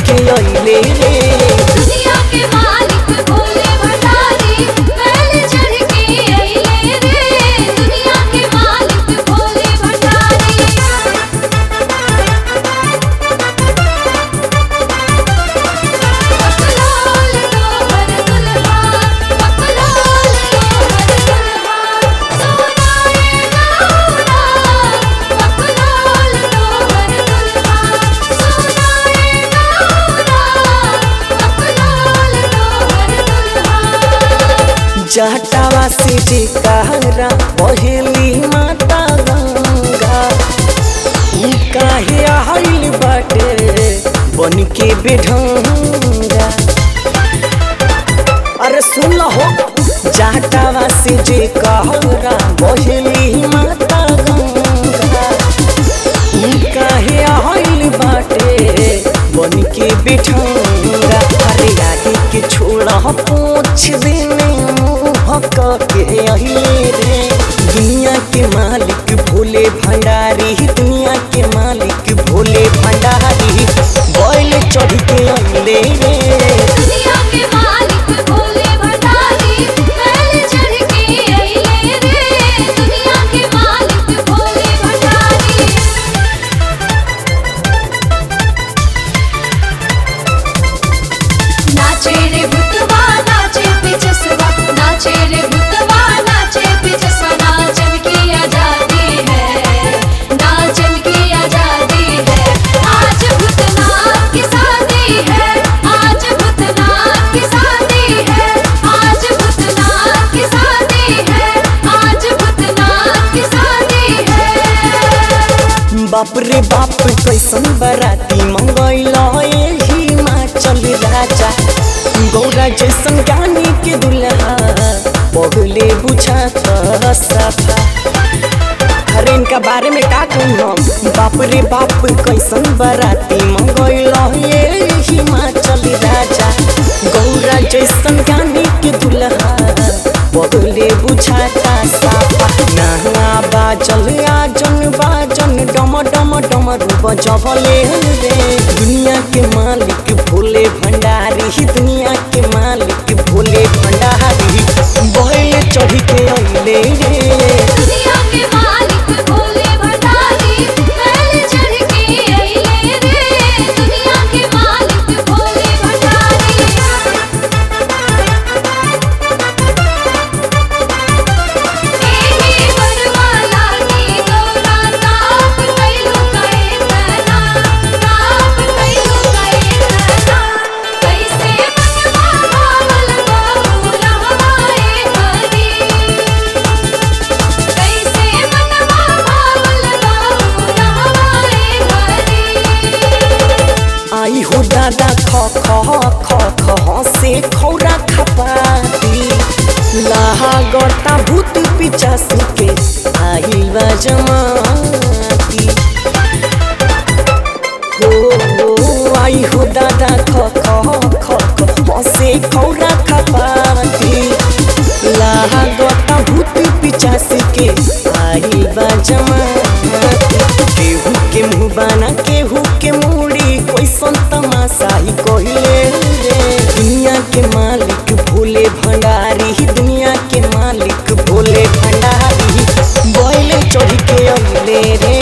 के अइले रे दुनिया के मालिक भोले भंडारी बैल चढ़ के अइले रे दुनिया के मालिक भोले भंडारी पकलोल तोहर दुल्हा पकलोल तोहर दुल्हा सोनाए गौरा पकलोल तोहर दुल्हा सोनाए गौरा पकलोल तोहर दुल्हा जटावा से जे कहरा पहली माता गंगा उ काहे आइल बाटे बन के बेढंगा अरे सुन हो जटावा से जे कहरा पहली माता गंगा उ काहे आइल बाटे बन के बेढंगा अरे आगे के छोड़ा पूछ देने मुँह के अहिले रे दुनिया के मालिक भोले भंडारी दुनिया के मालिक भोले भंडारी बैल चढ़ के अइले रे दुनिया के मालिक भोले भंडारी बैल चढ़ के अइले रे दुनिया के मालिक भोले भंडारी नाचे रे भूतवा नाचे पिचसवा नाचे रे भूतवा नाचे पिचसवा नाचन की आजादी है नाचन की आजादी है आज भूतनाथ की शादी है आज भूतनाथ की शादी है आज भूतनाथ की शादी है आज भूतनाथ की शादी है बाप रे बाप कैसन बराती मंगैल हिमाचल राजा गौरा जैसन गानी के दुल्हा पगले बुझा सफा अरे इनका बारे में का कहूँ हम बाप रे बाप कैसन बराती मंगैल हिमाचल राजा गौरा जैसन गानी के दुल्हा पगले बुझाता साफा नहा बाजल आजन बाजन डम डम डम रूप जबले रे दुनिया के मालिक भोले भंडारी दुनिया के मालिक भोले भंडारी बैल चढ़ के अइले रे दुनिया के मालिक भोले भंडारी बैल चढ़ के अइले रे दुनिया के मालिक भोले भंडारी एही बरवाला की गौरा ताप कैलू कए तना ताप कैलू कए तना कैसे मनवा भावल गौरा हमारे हरी कैसे मनवा भावल गौरा हमारे हरी आई हो दादा ख ख ख ख से खौरा खपाती लाहा गर्ता भूत पिचास के आइल बा जमाती हो हो आई हो दादा ख ख ख ख से खौरा खपाती लाहा गर्ता भूत पिचास के आइल बा जमाती केहू के मुँह बना केहू के मूड़ी कैसन तमाशा ही कहिले रे दुनिया के मालिक भोले भंडारी दुनिया के मालिक भोले भंडारी बैल चढ़ के अइले रे